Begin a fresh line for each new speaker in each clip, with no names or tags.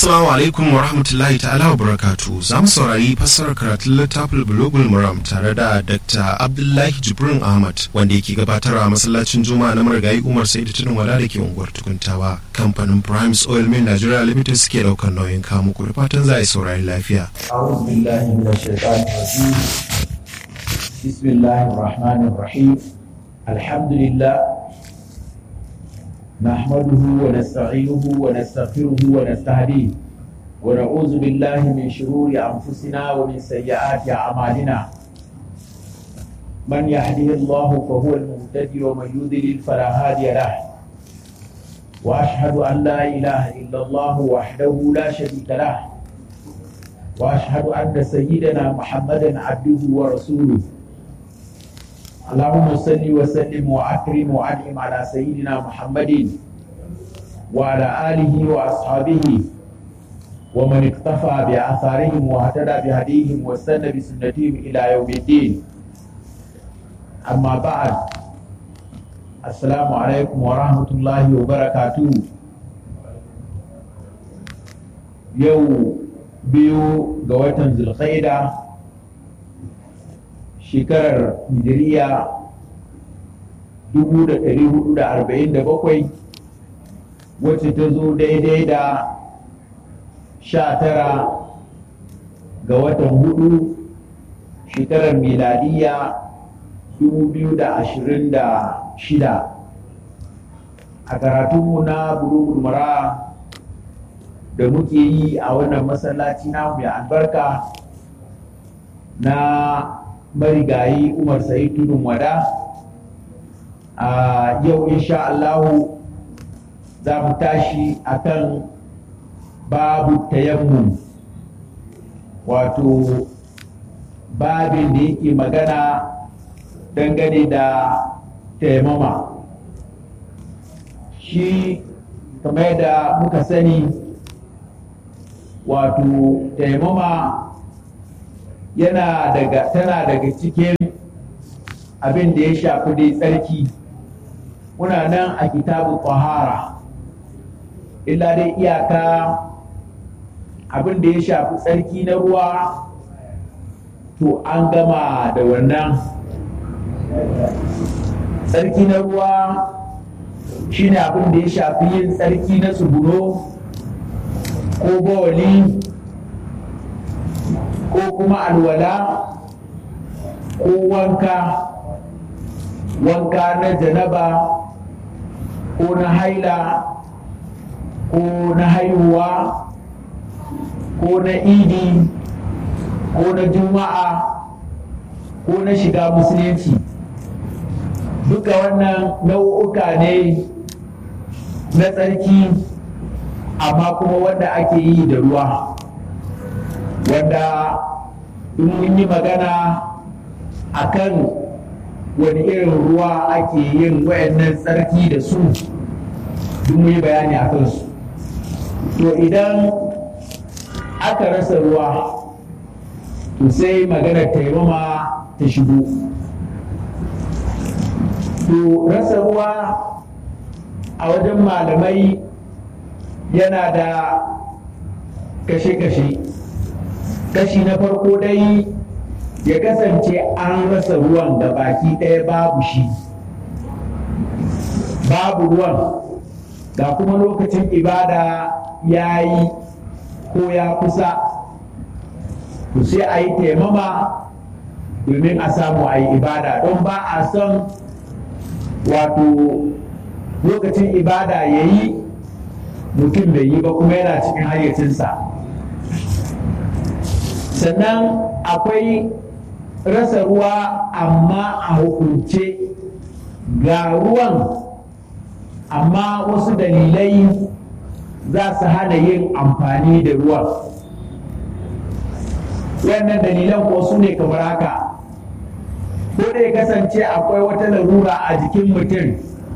Assalamu alaikum wa rahmatullahi ta'ala wa barakatu. Za mu saurari fassarar karatun littafin Bulogul Muram tare da Dr. Abdullahi Jibrin Ahmad wanda yake gabatarwa a masallacin Juma'a na marigayi Umar Saidu Tudun Wada da ke unguwar Tukuntawa. Kamfanin Primes Oil Mill Nigeria Limited suke daukar nauyin kamu ku da fatan za a yi saurari lafiya.
أعوذ بالله من الشيطان الرجيم بسم الله الرحمن الرحيم الحمد لله نحمده ونستعينه ونستغفره ونستهديه ونعوذ بالله من شرور أنفسنا ومن سيئات أعمالنا من يهده الله فهو المهتدي ومن يضلل فلا هادي له وأشهد أن لا إله إلا الله وحده لا شريك له واشهد ان سيدنا محمدا عبده ورسوله اللهم صل وسلم واكرم وانعم على سيدنا محمد وعلى اله واصحابه ومن اقتفى باثارهم واهتدى بهديهم واستنى بسنتهم الى يوم الدين اما بعد السلام عليكم ورحمه الله وبركاته يوم biyu ga watan zulkhaida shekarar hijiriya 1447 wacce ta zo daidai da 19 ga watan hudu shekarar miladiya 2026 a karatunmu na bulugul mara da muke yi a wannan masallaci na mai albarka na marigayi umar sai tudun wada a yau insha Allahu za mu tashi akan babu tayammum wato babin da yake magana dangane da taimama shi kamar da muka sani wato taimama yana daga tana daga cikin abin da ya shafi dai tsarki muna nan a kitabu tahara illa dai iyaka abin da ya shafi tsarki na ruwa to an gama da wannan tsarki na ruwa shine abin da ya shafi yin tsarki na tsuguno ko bawali ko kuma alwala ko wanka wanka na janaba ko na haila ko na haihuwa ko na idi ko na juma'a ko na shiga musulunci duka wannan nau'uka ne na tsarki amma kuma wanda ake yi da ruwa wanda in mun yi magana a kan wani irin ruwa ake yin wayannan tsarki da su duk mun yi bayani a kansu to idan aka rasa ruwa to sai magana taimama ta shigo to rasa ruwa a wajen malamai yana da kashe-kashe kashi na farko dai ya kasance an rasa ruwan da baki ɗaya babu shi babu ruwan ga kuma lokacin ibada ya yi ko ya kusa to sai a yi taimama domin a samu a yi ibada don ba a son wato lokacin ibada ya yi mutum bai yi ba kuma yana cikin hayyacinsa sannan akwai rasa ruwa amma a hukunce ga ruwan amma wasu dalilai za su hana yin amfani da ruwan wannan dalilan ko su ne kamar haka ko da ya kasance akwai wata larura a jikin mutum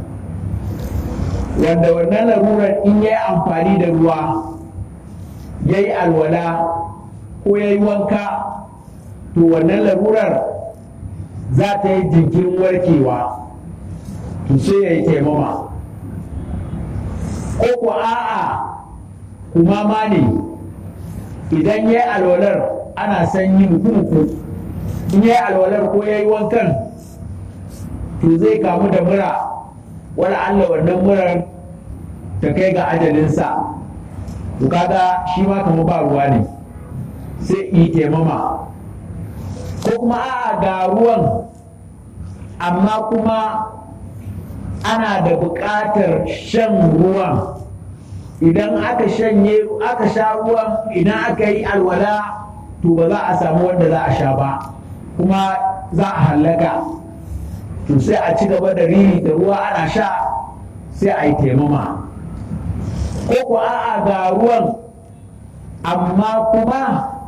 wanda wannan larurar in ya yi amfani da ruwa ya yi alwala ko ya yi wanka to wannan larurar za ta yi jinkirin warkewa to sai ya yi taimama ko ko a'a kumama ne idan ya yi alwalar ana sanyi muku in ya yi alwalar ko ya yi wankan to zai kamu da mura wani allah wannan murar ta kai ga ajalinsa to kaga shi ma kama ba ruwa ne sai yi taimama ko kuma a'a ga ruwan amma kuma ana da buƙatar shan ruwan idan aka shanye aka sha ruwan idan aka yi alwala to ba za a samu wanda za a sha ba kuma za a hallaka to sai a ci gaba da riri da ruwa ana sha sai a yi taimama ko ku a'a ga ruwan amma kuma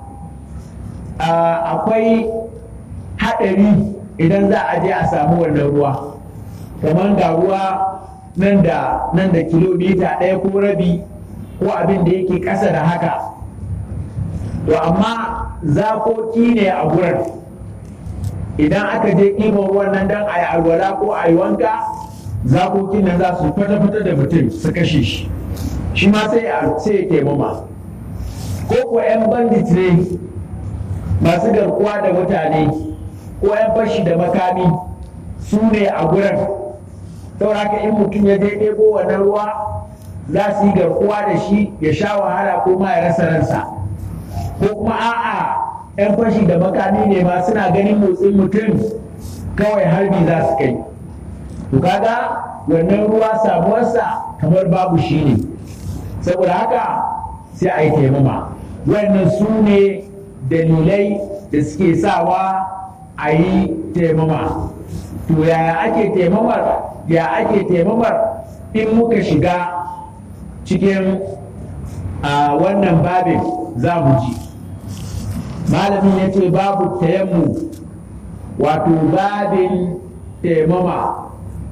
akwai haɗari idan za a je a samu wannan ruwa kamar ga ruwa nan da nan da kilomita ɗaya ko rabi ko abin da yake ƙasa da haka to amma zakoki ne a gurin idan aka je ɗiban ruwan nan don a yi alwala ko a yi wanka zakokin nan za su fata-fata da mutum su kashe shi shi ma sai ya taimama ko ko 'yan bandit ne masu garkuwa da mutane ko 'yan fashi da makami su ne a gurin sauraka in mutum ya je ɗebo wannan ruwa za su yi garkuwa da shi ya sha wahala ko ma ya rasa ransa ko kuma a'a 'yan fashi da makami ne ma suna ganin motsin mutum kawai harbi za su kai to kaga wannan ruwa samuwarsa kamar babu shi ne saboda haka sai a yi taimama wannan su ne dalilai da suke sawa a yi taimama to yaya ake taimamar ya ake taimamar in muka shiga cikin a wannan babin za mu ji malamin ya ce babu tayammu wato babin taimama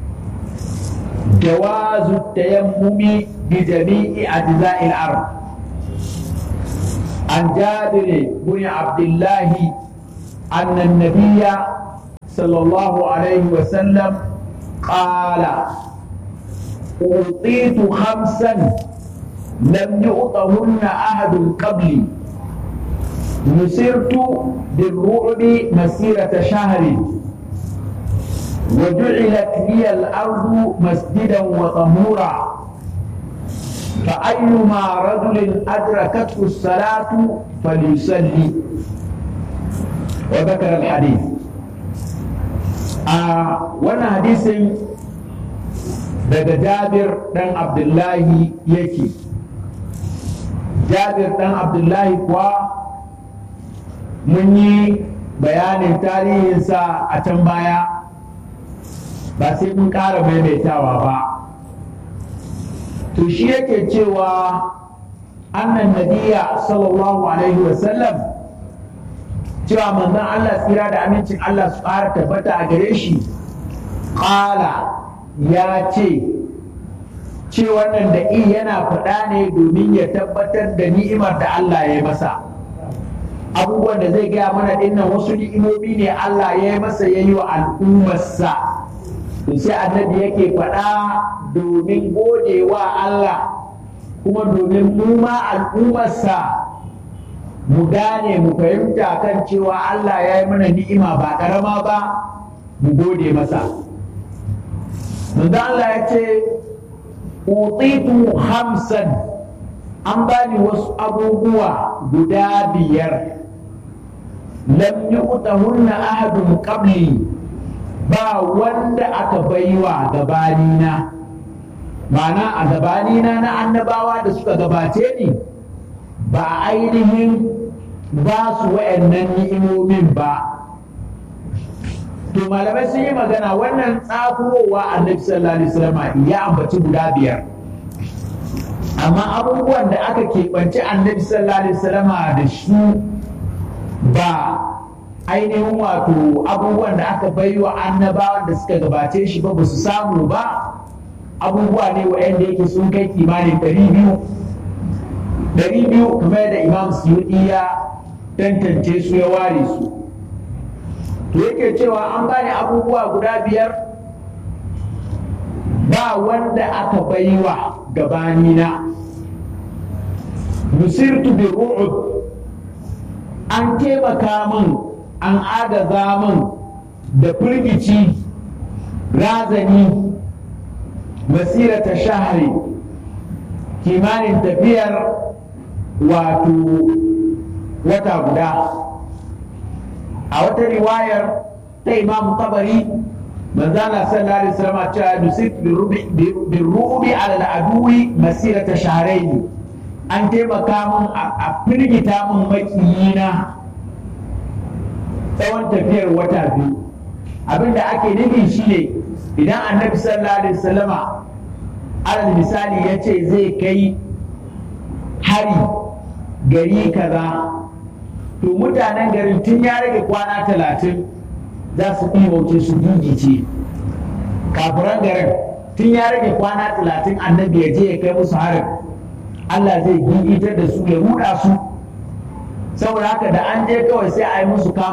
jawazu tayammumi bi jami'i ajza'il ard عن جابر بن عبد الله أن النبي صلى الله عليه وسلم قال أعطيت خمسا لم يعطهن أحد قبلي نسرت بالرعب مسيرة شهر وجعلت لي الأرض مسجدا وطهورا فأيما رجل أدركته الصلاة فليصلي وذكر الحديث آه وانا حديث daga Jabir ɗan Abdullahi yake Jabir ɗan Abdullahi kuwa mun yi bayanin tarihinsa a can baya ba sai mun ƙara maimaitawa ba to shi yake cewa annan nabiya sallallahu alaihi wasallam cewa manzon Allah tsira da amincin Allah su ƙara tabbata a gare shi ƙala ya ce ce wannan da i yana faɗa ne domin ya tabbatar da ni'imar da Allah ya yi masa abubuwan da zai gaya mana dinnan wasu ni'imomi ne Allah ya yi masa ya yi wa al'ummarsa to sai annabi yake faɗa domin godewa Allah kuma domin mu ma al'ummarsa mu gane mu fahimta kan cewa Allah ya yi mana ni'ima ba ƙarama ba mu gode masa manzo Allah ya ce utitu hamsan an bani wasu abubuwa guda biyar lam yu'tahunna ahadun qabli ba wanda aka baiwa gabanina ma'ana a gabanina na annabawa da suka gabace ni ba ainihin ba su wa'annan ni'imomin ba to malamai sun yi magana wannan tsakurowa annabi sallallahu alaihi wasallam ya ambaci guda biyar amma abubuwan da aka keɓanci annabi sallallahu alaihi wasallam da shi ba ainihin wato abubuwan da aka bai wa annabawan da suka gabace shi ba ba su samu ba abubuwa ne waɗanda yake sun kai kimanin ɗari biyu ɗari biyu kamar da imam suyuɗi ya tantance su ya ware su to yake cewa an bani abubuwa guda biyar ba wanda aka baiwa gabanina nusirtu bi ru'ub an taimaka min an agaza min da firgici razani masirata shahari kimanin tafiyar wato wata guda a wata riwayar ta imam tabari manzana sallallahu alaihi wasallam cewa nusif bin ru'ubi ala al'aduwi masirata shahraini an taimaka min a firgita min makiyina tsawon tafiyar wata biyu abinda ake nufi shine idan annabi sallallahu alaihi wasallama alal misali ya ce zai kai hari gari kaza to mutanen garin tun ya rage kwana talatin za su ɗimauce su gigice kafiran garin tun ya rage kwana talatin annabi ya je ya kai musu harin Allah zai gigitar da su ya ruɗa su saboda haka da an je kawai sai a yi musu kama